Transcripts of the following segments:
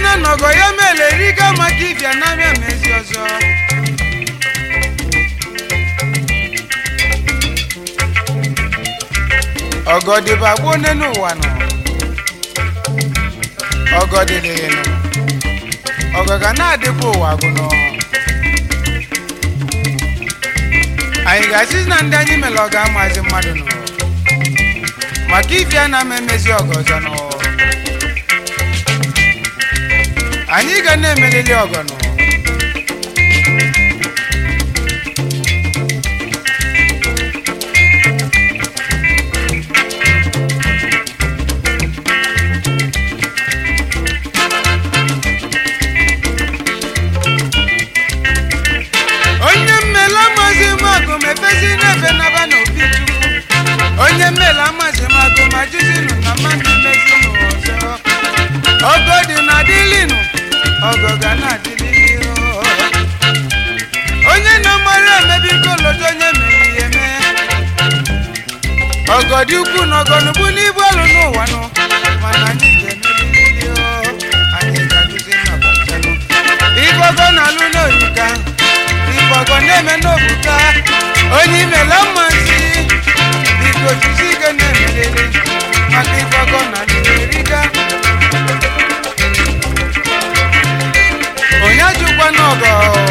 na nọgọ ya mere riga maka ibia na abịa mezi ọzọ ọgọdịba gboo nne n'ụwa nọ ọgọdịdịghị nọ ọgọ ga na-adịkwa ụwa agụ nọ anyị ga-asị na ndị anyị mere ọ ga-amazi mmadụ nọ maka ife a na-ama emezi ọgọ ọzọ nọ anyị ga na-emelili ọgọ nọ onye mmele amazi m agụ mepezi n'efe naba n'obi chukwu onye mmele amazi m agụ ma jizinụ na mmadụ mezinụ ọzọ ọgọ dị na dịlinụ ọgọ ga na-adịlili onye na mara emebi kolodo onye mere ihe mee ọgọ dị ukwu na ọgọnugbu n'ibu ọlụ n'ụwa nụ mana anyị ga-emelili anyị ga-adụzi nnọkọtanụ ibogo na alụ n'orika ibogo na-eme n'obuka onye imela mmasị biko jisi ike na-emelili maka ibogo na alụ n'orika onye ajụkwa n'ọgọ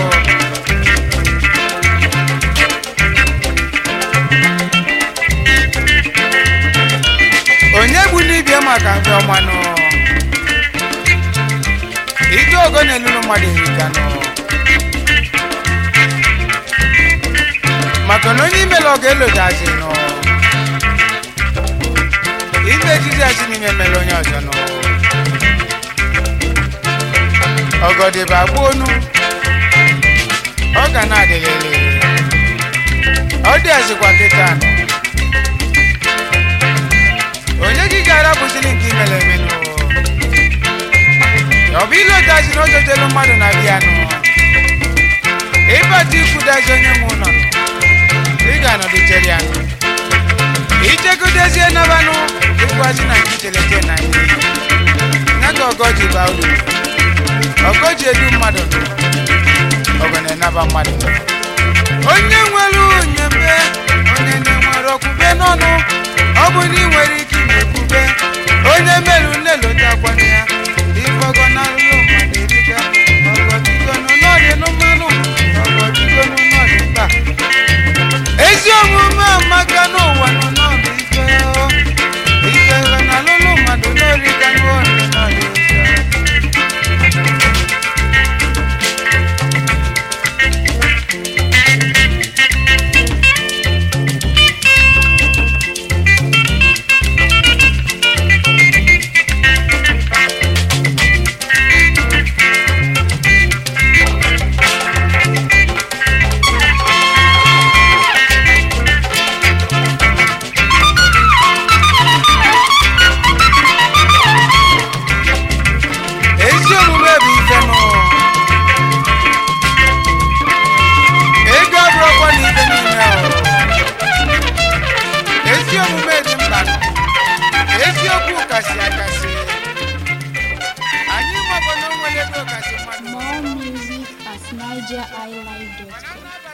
onye gbu n'ibie maka mfe ọmanụ ike ogo na-elulu mmadụ erika nọ maka na onye imela ọ ga-elodazi nọ ime ejiji azi n'ime mere onye ọzọ nọ ọgọdịba gbuonu ọ ga na-adịlele ọ dị azikwa kịta nọ onye gị ga-arapụzili nke imere emenụ ọ bụ ile odazi na ojojelu mmadụ na bịa nụ ịbata ikwudazi onye nwe ụlọ nọ ị ga-anọdụ chere ya nụ ichegodezie nabanụ ịgwazi na nke ichelete na ihe ya ka ọgọ ji baa uru ọgọ ji edu mmadụ nụ ọgọ na-enaba mmadụ nụ onye nwere onyembe onye na-enwere okwube n'ọnụ ọ bụ na ị nwere ike ime ekwube onye merụ nlelotakwana ya ifọgọ na alụlụ mmadụ erika ọgọdigonu n'ọdị n'mmanụ ọgọdigonu n'ọdị mkpa ezi omume amaka n'ụwa nọ n'ọdụ ife o. ife na alụlụ mmadụ n'orika n'ọdị n'ọdị ụzọ ezi omume bụ ife nụ ego abụrụkwa na ife niile o. ezi omume dị mkpa nụ eziokwu kasị akasị anyị mabụ na o nwere ebe kasị mmadụ More music at nigeriilive.com.